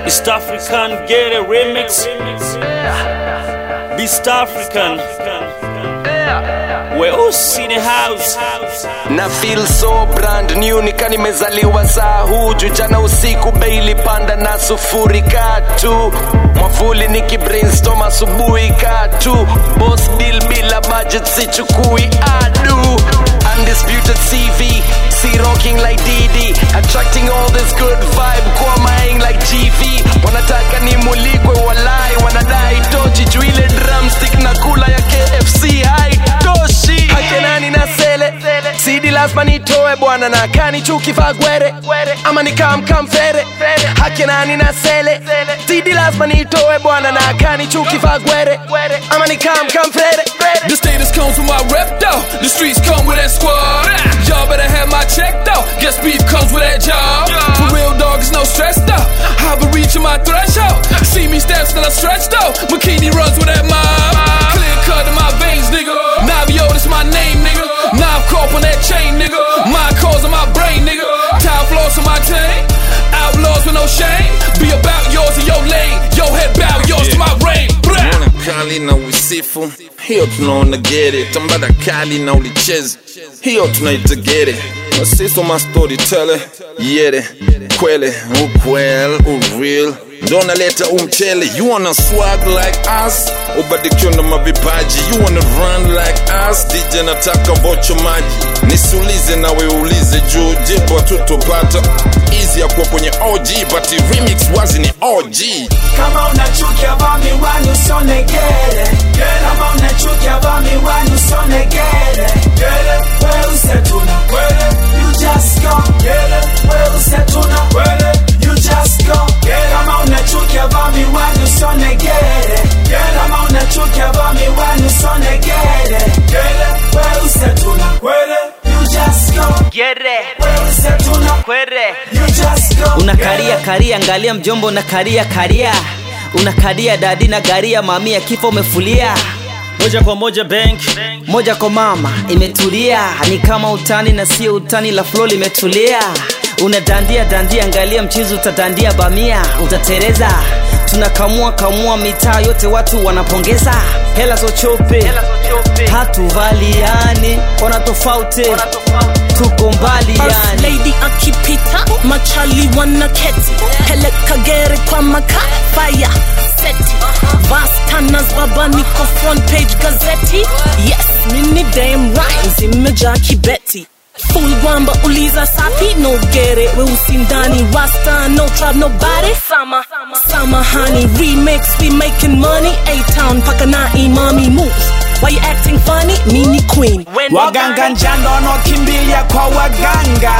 East African get a remix. Beast African. We're all in the house. na feel so brand new nika nimezaliwa saa huu juu jana usiku beili panda na sufuri katu mwavuli niki brainstorm asubuhi katu boss deal bila budget sichukui adu undisputed cv see rocking like dd attracting all this good vibe kwamaing like gv wanataka nimulikwe walai wanadai tochi juu ile drumstick na kula ya kfc haitoshi hakenani na sele sidi lazima nitoe bwana na kani chuki fagwere ama nikamkamfere hakenani na sele sidi lazima nitoe bwana na kani chuki fagwere ama nikamkamfere The status comes with my rep though. The streets come with that squad. Y'all better have my check though. Guess beef comes with that job. For real dog, it's no stress though. I've been reaching my threshold. See me steps that I stretch though. Bikini runs with that mob. Clear cut in my veins, nigga. Navio, this my name, nigga. Knife corp on that chain, nigga. My cause on my brain, nigga. Time floss on my chain. Outlaws with no shame. Be about yours in your lane. Your head bow, yours to my reign. Blah. Mbona kali na usifu hiyo tunaona gere tambada kali na ulichezi hiyo tunaita gere nasiso mastorytele yere kwele ukwel ureal ndo naleta umchele you wanna swag like us ubadikiwa na mavipaji you wanna run like us dj nataka bocho maji nisiulize nawe uulize juu jibu hatutopata easy ya kuwa kwenye og but remix wazi ni og kama unachukia vaa miwani usonegere kama unachukia vaa miwani usonegere weuse tuna you just go weuse tuna you just go kama unachukia vaa miwani usonegere kama unachukia vaa miwani usonegere weuse tuna you just go weuse tuna you just go unakaria karia angalia mjombo unakaria karia unakaria dadi na garia mamia kifo umefulia Moja kwa moja bank. moja kwa mama imetulia ni kama utani na sio utani la flo limetulia unadandia dandia angalia mchizi utadandia bamia utatereza tunakamua kamua mitaa yote watu wanapongeza hela zochope hatuvaliani ona tofauti tuko mbali First yani lady akipita machali wanaketi peleka gere kwa maka fire seti vastanas baba niko front page gazeti yes mini dame rhymes imejaa kibeti full gwamba uliza sapi no gere weusi ndani rasta no trap nobody sama sama honey remix we making money a town paka na imami moves why you acting funny mini queen waganga njando wanaokimbilia kwa waganga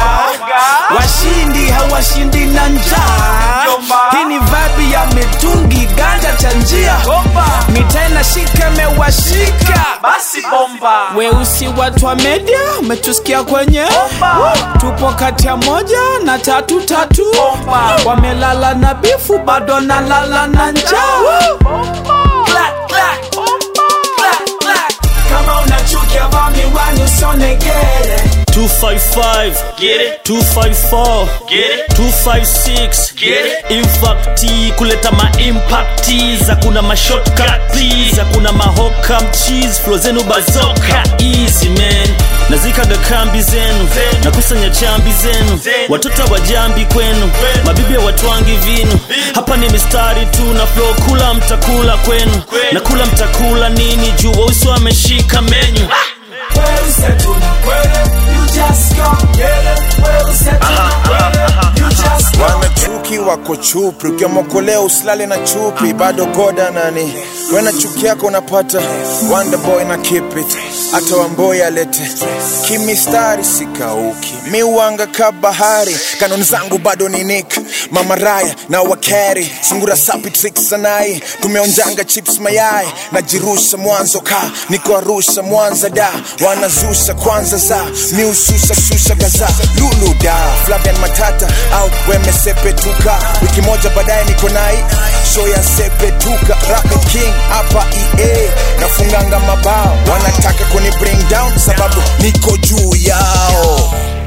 washindi hawashindi na njaa hii ni vibe ya mitungi ganja cha njia mitena shika mewashika basi bomba weusi watu wa media umetusikia kwenye tupo kati ya moja na tatu tatu wamelala na bifu bado nalala na njaa Clap, clap. Clap, clap. kama unachukia vaa miwani usonegere 255 get it 254 get it 256 get it infacti kuleta maimpacti za kuna mashortcut za kuna mahoka mcheese flow zenu bazoka easy man nazikaga kambi zenu nakusanya chambi zenu watoto wa jambi kwenu mabibi ya watwangi vinu hapa ni mistari tu na flow kula mtakula kwenu na kula mtakula nini juu wausi wameshika menyu Weuse tuna you just go Weuse tuna you just go wanachuki wako chupi ukiomokolea usilale na chupi bado goda nani wena chuki yako unapata wonderboy na keep it hata wamboi alete kimistari sikauki miwanga ka bahari kanuni zangu bado ni nik mamaraya na wakeri sungura sapi tricks sanai tumeonjanga chips mayai najirusha mwanzo ka niko arusha mwanza da wanazusha kwanza za miushusha shusha gaza lulu da flavian matata au wemesepetuka wiki moja baadaye niko nai show ya sepetuka Rapid king hapa ea nafunganga mabao wanataka kuni bring down sababu niko juu yao